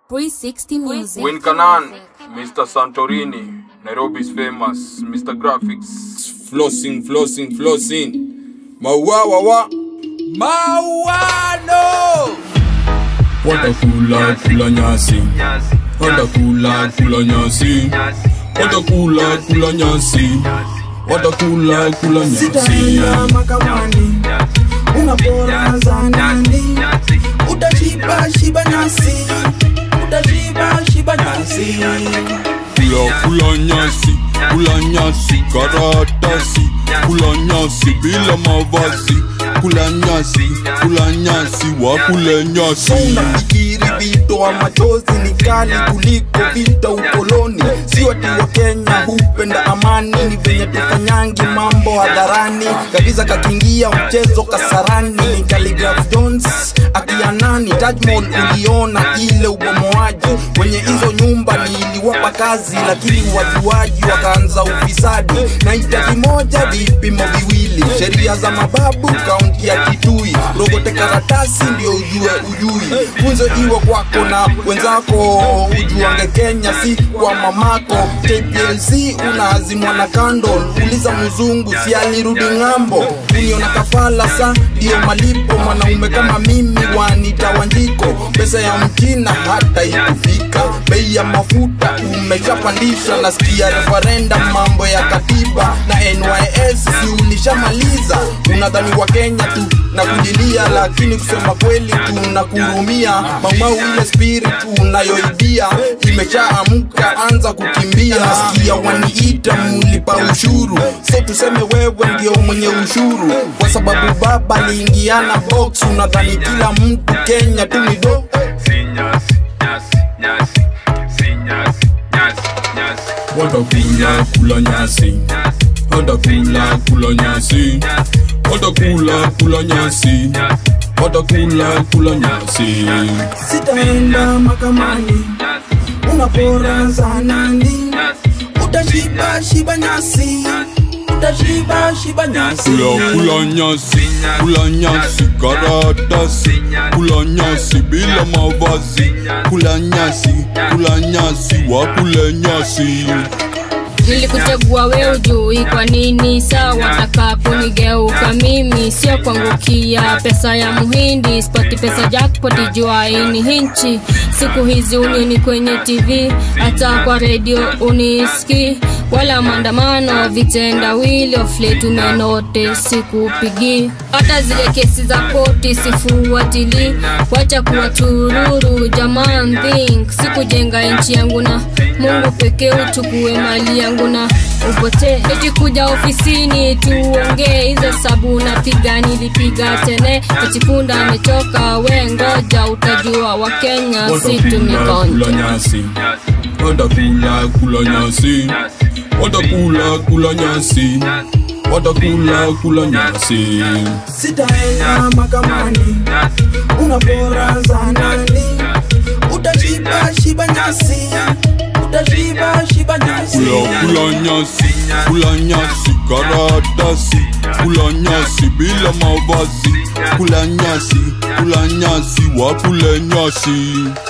360 Music. Win Kanan, Mr. Santorini, Nairobi's famous, Mr. Graphics. flossing, flossing, flossing. Mawawawa. Mawano. Watakula kula nyasi. Watakula kula nyasi. Watakula kula nyasi. Watakula kula nyasi. sitaenda mahakamani unapora za nani utashiba shiba nyasi utashiba shiba nyasi Kula kula nyasi. Kula nyasi karatasi. Kula nyasi bila mavazi. Kula nyasi. Kula nyasi wakule nyasi. unafikiri vito wa machozi ni kali kuliko vita ukoloni sio ati wa kenya hupenda amani ni venye tufanyangi mambo hadharani kagiza kakiingia mchezo kasarani ni Khaligraph jones akianani tajmol uliona ile ubomoaji kwenye hizo nyumba niliwapa kazi lakini wajuaji wakaanza ufisadi na hitaji moja vipimo viwili sheria za mababu kaunti ya kitui rogote karatasi ndio ujue ujui funzo iwe kwako na wenzako ujuange kenya si kwa mamako kplc unaazimwa na kando uliza mzungu si alirudi ng'ambo uniona kafala sa ndiyo malipo mwanaume kama mimi wanita wanjiko pesa ya mchina hata ikufika bei ya mafuta umeshapandisha nasikia referenda mambo ya katiba na nys si ulishamaliza unadhani wa kenya tu na kujilia lakini kusema kweli tunakurumia maumau ile spirit unayoibia imeshaamka anza kukimbia nasikia waniita mulipa ushuru so tuseme wewe ndio mwenye ushuru kwa sababu baba aliingiana box unadhani kila mtu kenya tu ni do watakula kula nyasi watakula kula nyasi watakula kula nyasi watakula kula nyasi sitaenda mahakamani unapora za nani utashiba shiba nyasi utashiba shiba nyasi kula kula nyasi kula nyasi karatasi kula nyasi bila mavazi kula nyasi kula nyasi wakule nyasi nilikuchagua we ujui kwa nini saa wataka kunigeuka mimi sio kuangukia pesa ya muhindi spoti pesa jackpoti jua ini hinchi siku hizi unioni kwenye tv hata kwa redio uniski wala maandamano vitendawili ofle tumenote sikupigi hata zile kesi za koti sifuatili wacha kuwa tururu jaman think sikujenga nchi yangu na mungu pekee uchukue mali yangu na upotee eti kuja ofisini tuongee hizo sabu napiga nilipiga tene echikunda amechoka we ngoja utajua wakenya watakula situmikonja kula nyasi watakula kula nyasi watakula kula nyasi watakula kula nyasi sitaenda mahakamani unapora za nani utashiba shiba nyasi utashiba shiba nyasi kula kula nyasi kula nyasi karatasi kula nyasi bila mavazi kula nyasi kula nyasi wakule nyasi